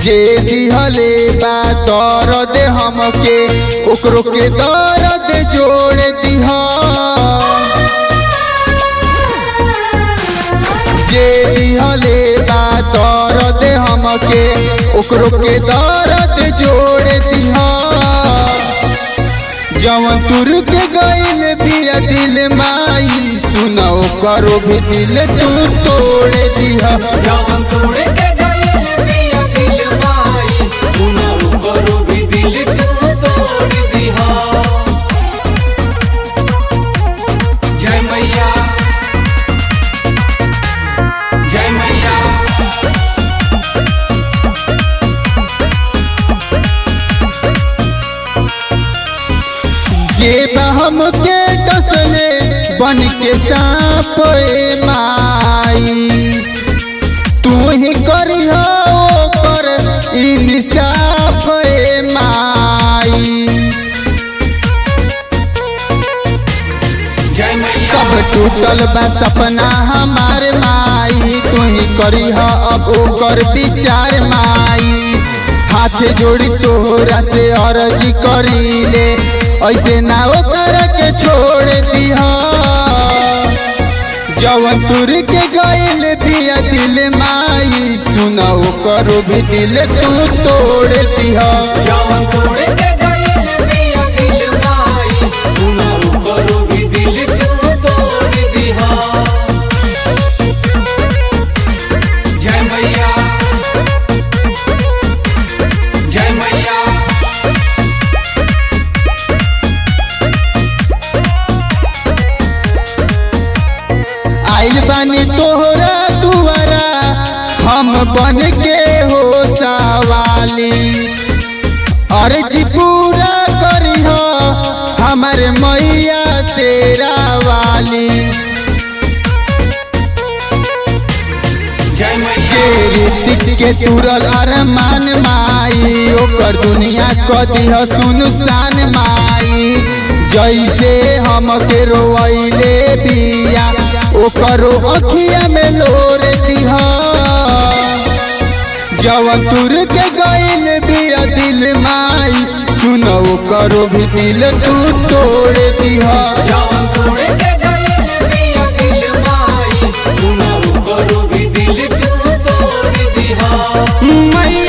जे दिहले बा दर्द हमके ओकरो के दर्द जोड़ दिह जे दिहले बा दर्द हमके ओकरो के दर्द जोड़ दिह जवन तुर के गइल बिया दिल माई सुनाओ करो भी दिल तू तोड़ दिह जवन तोड़ के गइल बिया दिल माई सुनो करो भी दिल तू तोड़ दिहा जय मैया जय मैया जे बहम के डसले बन के सांप ए माई तू ही करिह ओकर इंसाफ ए माई जय मैया सब टूटल बा सपना हमार माई तू ही करिह अब ओकर विचार माई हाथ जोड़ी तोहरा से अर्जी करीले ऐसे ना ओकर के छोड़ दिह जवन तुर के गइल बिया दिल माई सुनाओ करो भी दिल तू तोड़ दिह जवन तोड़ के गइल बिया दिल माई सुनो करो भी दिल तू तोड़ दिहा जय मैया जय मैया आइल बानी तोहरा दुआरा हम बन के हो सवाली अर्जी पूरा करिह हमर मैया तेरा वाली जय मैया जे रीतिक के तुरल अरमान माई ओकर दुनिया क दिह सुनसान माई जैसे हम के रोइले बिया ओकरो अखिया में लोर दिह जवन तुर के गइल बिया दिल माई सुनो करो भी दिल तू तोड़ दिह जवन तोड़ के गइल बिया दिल माई सुनो करो भी दिल तू तोड़ दिहा मैया